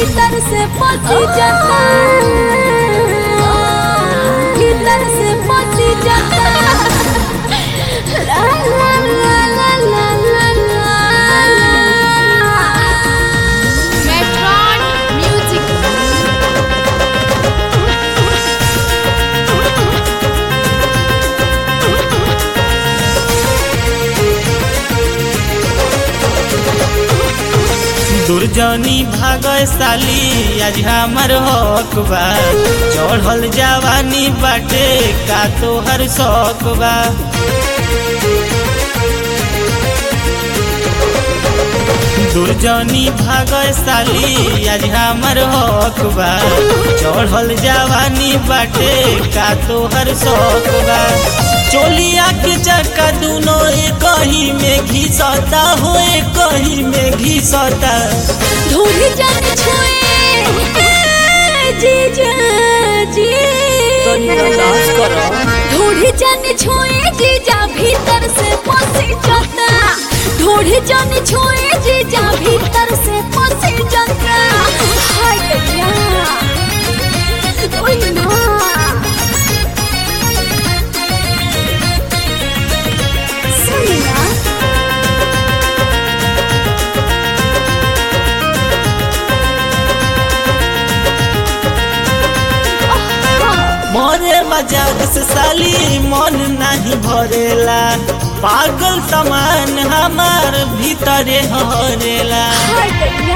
भीतर से पसी जाता भीतर से पसी जाता ला ला ला ला ला ला ला मेट्रॉन म्यूजिक दुर्जनी भागय साली आज हमर हक बा चढ़ल जवानी बाटे का तोहर शौक बा दुर्जनी भागय साली आज हमर हक बा चढ़ल जवानी बाटे का तोहर शौक बा चोलिया के चक्का दुनो एक ही में घिसता हो एक ही में घिसता ढूंढी जाने छोए जीजा जी ढूंढी जाने छोए जीजा भीतर से पसी जाता ढूंढी जाने छोए जीजा भीतर से पसी जाता हाय गया ओए ना सुनी ना मोरे मजाक से साली मन नहीं भरेला पागल समान हमार भीतरे हरेला हाय गया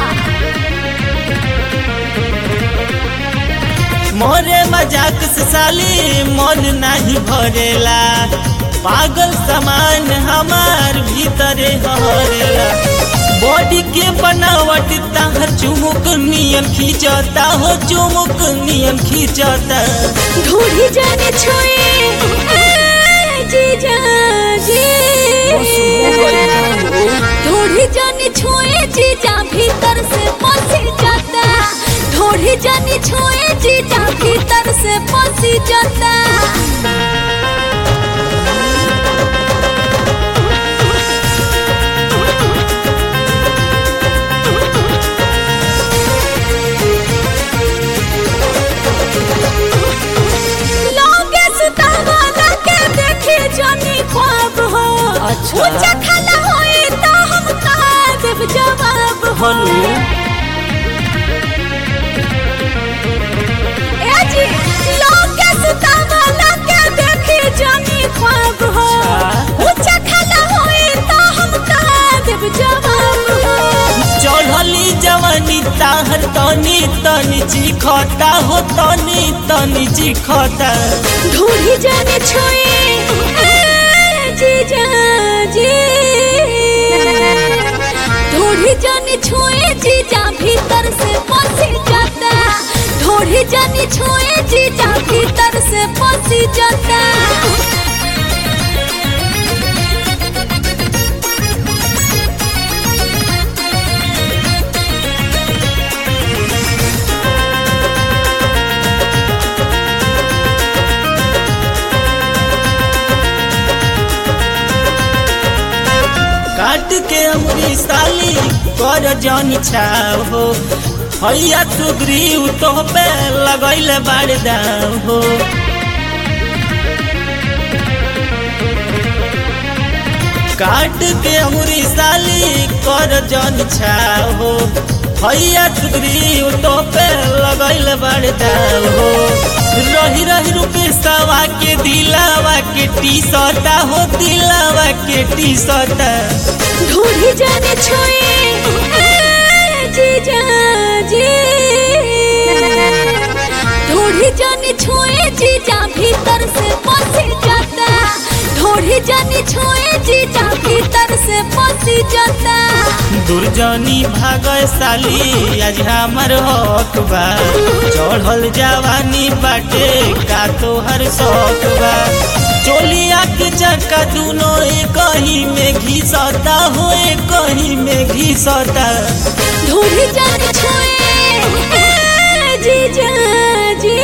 मोरे मजाक से साली मन नहीं भरेला पागल समान हमार भीतरे हरेला बॉडी के बनावट ताहर चुमुक नियन खींचता हो चुमुक नियन खींचता ढूंढी जाने छोए जीजा जी ढूंढी जाने छोए जीजा भीतर से पसी जाता ढूंढी जाने छोए जीजा भीतर से पसी जाता लोगे सुतावाला के देखे जानी ख्वाब हो अच्छा। ऊंचा खाना होए तो हम का देव जवाब हो ए जी लोगे सुतावाला के देखे जानी ख्वाब हो अच्छा। ऊंचा खाना होए तो हम का देव जवाब हो चढ़ली जवानी ताहर तनी तनी चिखता हो तनी तनी चिखता ढूंढी जाने छोए जीजा जी ढूंढी जाने छोए जीजा भीतर से पसी जाता ढूंढी जाने छोए जीजा भीतर से पसी जाता काट के अमरी साली कर जन छाव हो हैया सुग्रीव तो पे लगैले बाड़ दाव हो काट के अमरी साली कर जन छाव हो हैया सुग्रीव तो पे लगैले बाड़ दाव हो रही रही रुपे सवा के दिलावा के टी सटा हो दिलावा के टी सटा ढूंढी जाने छोए जीजा जी ढूंढी जाने छोए जीजा भीतर से पसी जाता ढूंढी जाने छोए जीजा भीतर से पसी जाता दुर्जनी भागय साली आज हमर हक बा चढ़ल जवानी बाटे का तोहर शौक बा चोलिया के चक्का दुनो एक ही में घिसता हो एक ही में घिसता ढूंढी जाने छोए जीजा जी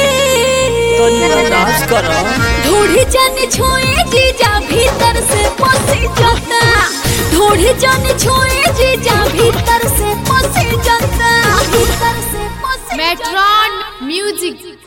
ढूंढी जाने छोए जीजा भीतर से पसी जाता ढूंढी जाने छोए जीजा भीतर से पसी जाता भीतर Saturn Music.